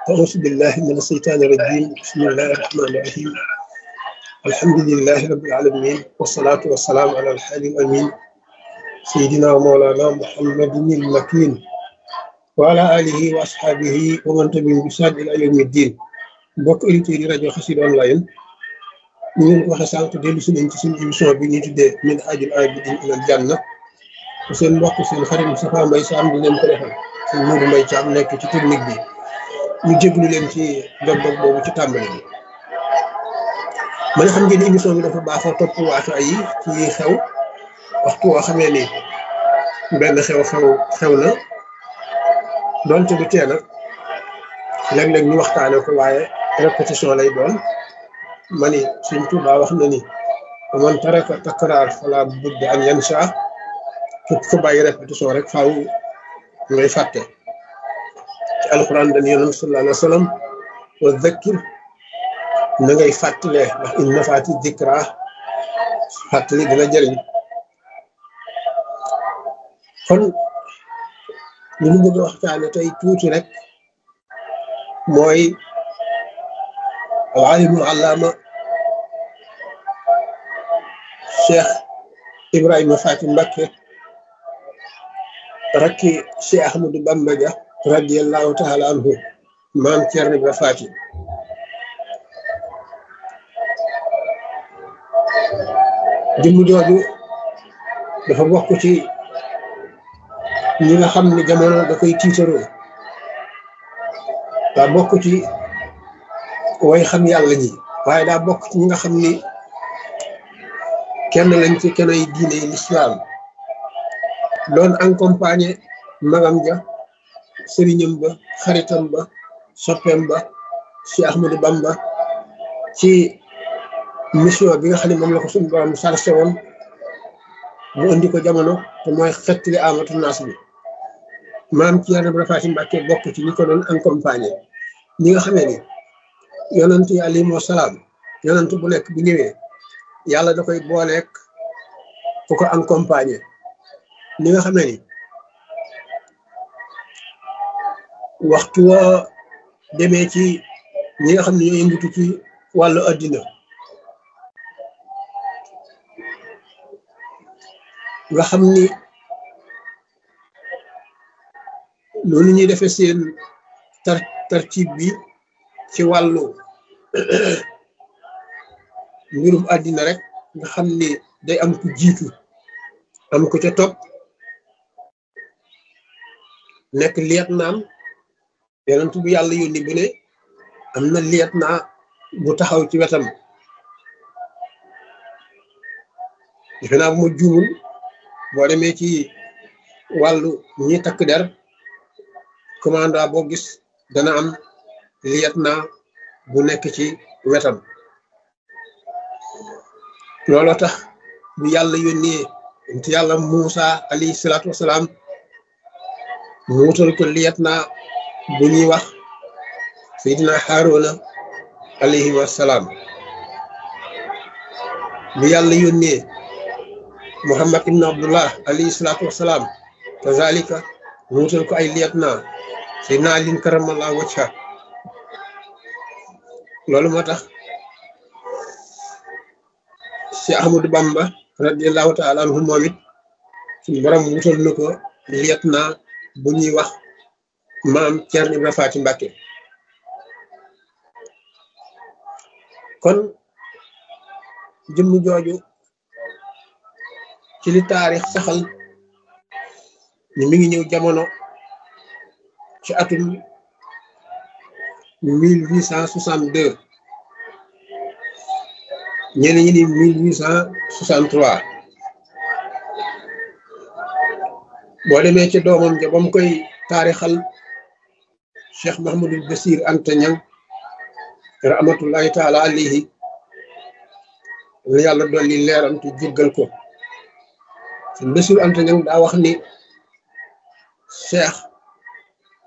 أعوذ بالله من الشيطان الرجيم بسم الله الرحمن الرحيم الحمد لله رب العالمين والصلاة والسلام على الحالي الأمين سيدنا ومولانا محمد المكين وعلى آله وأصحابه ومن تبعهم بإحسان إلى يوم الدين mbokk auditeurs yi rajo Xassida online ñu leen waxe sànq dellu si nañ ci suñu émission bi ñuy tuddee min haajil aabidiin ilal janna seen mbokk seen xarit Moustapha Mbaye Sam di leen ko defal seen Modou Mbaye Thiam nekk ci technique bi ñu jéglu leen ci dog-dog boobu ci tàmbali bi ma nga xam ngeen ni émission bi dafa baaxoo topp waatu ay yi ci xew waxtu woo xamee ni benn xew-xew xew na doonte du tee nag léeg-léeg ñu waxtaane ko waaye répétition lay doon ma ni Sëñ Tuubaa wax na ni man taraka takraar fala budda an yansa képp ko bàyyi répétition rek faaw ngay fàtte ci alquran dañu yonent sallallahu alayhi wa sallam wa zakkir na ngay fàttalee ndax in nafaati dikra fàttali dina jëriñ kon li ñu bëgg a waxtaane tey tuuti rek mooy alimul allaama cheikh ibrahima faati mbakke rakki cheikh ahmadou bamba ja radiallahu taala anhu maam Cerno Ibra faati jëmm jooju dafa bokk ci ñi nga xam ne jamono da koy tiitaroo daa bokk ci way xam yàlla ñi waaye daa bokk ci ñi nga xam ni kenn lañ ci kenn ay diine lislaam doon accompagné magam ja sëriñam ba xaritam ba soppeem ba ci Ahmadou Bamba ci mission bi nga xam ne moom la ko suñu borom sarse woon mu indi ko jamono te mooy xettali amatu naas bi maam Cerno Ibra Faati Mbàkke bokk ci ñi ko doon accompagné ñi nga xamee ni yonent yi alayhimu salaam yonent bu nekk bu ñëwee yàlla da koy booleek ku ko accompagné ñi nga xamee ni waxtu woo demee ci ñi nga xam ne ñoo yëngatu ci wàllu addina nga xam ni loolu ñuy defee seen tar tartib bi ci wàllu mbirum àddina rek nga xam ni day am ku jiitu am ku ca topp nekk liet naam yonent bu yàlla yónni bu ne am na liet naa bu taxaw ci wetam defe naa bu ma juumul boo demee ci wàllu ñi takk der commanda boo gis dana am liet naa bu nekk ci wetam looloo tax bu yàlla yónnee nti yàlla Muusa alayhi salaatu wasalaam mu wutal ko liet naa bu ñuy wax Seydina Haaruna alayhi wasalaam bu yàlla yónnee Muhammad ibn Abdullah alayhi salaatu wasalaam kazalika mu wutal ko ay liet naa Seydina Alin karamallahu wajha loolu moo tax Cheikh Ahmadou Bamba radiallahu taala anhu moom it suñu borom wutal na ko liet naa bu ñuy wax maam Cerno Ibra Faati Mbàkke kon jëmm jooju ci li taarix saxal ni mi ngi ñëw jamono ci atum mille huit cent soixante deux ñenn ñi ni mille huit cent soixante trois boo demee ci doomam ja ba mu koy taarixal Cheikh Mahamadul Basir Anta Ñang rahmatullahi taala alayhi la yàlla dolli leeram te jéggal ko suñ Basir Anta Ñang daa wax ni Cheikh